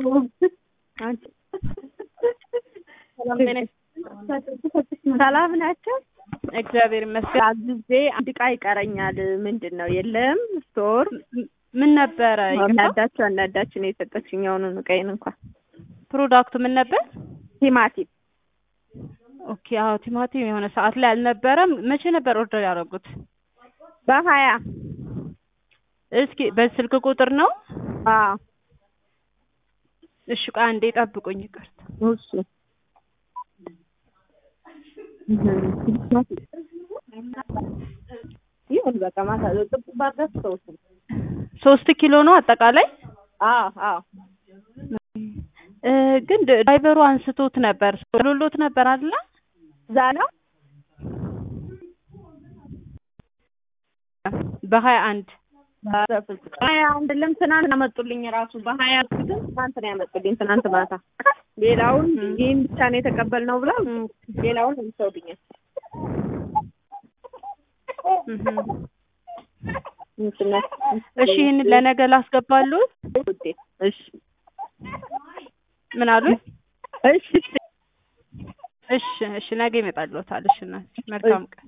ሰላም ናቸው። እግዚአብሔር ይመስገን። አግዜ አንድ ዕቃ ይቀረኛል። ምንድን ነው የለም ስቶር ምን ነበረ? እናዳቸው እናዳችሁ ነው የሰጠችኝ የሆኑን ዕቃዬን እንኳን ፕሮዳክቱ ምን ነበር? ቲማቲም ኦኬ። አዎ ቲማቲም የሆነ ሰዓት ላይ አልነበረም። መቼ ነበር ኦርደር ያደረጉት? በሀያ እስኪ በስልክ ቁጥር ነው? አዎ እሺ ቆይ አንዴ ጠብቁኝ። ይቅርታ እሺ ይሁን በቃ ማታ ጥቁ ባጋስ ሰውት ሶስት ኪሎ ነው አጠቃላይ። አዎ አዎ እ ግን ድራይቨሩ አንስቶት ነበር ሎሎት ነበር አይደለ? እዛ ነው በሀያ አንድ ሀያ አንድ ለም ትናንት ያመጡልኝ ራሱ በሀያ ግን ትናንት ነው ያመጡልኝ ትናንት ማታ። ሌላውን ይህን ብቻ ነው የተቀበልነው ብለው ሌላውን እንሰውልኛል። እሺ ይህን ለነገ ላስገባሉት። እሺ ምን አሉኝ? እሺ እሺ እሺ ነገ ይመጣልዎታል። እሺ እናት መልካም ቀን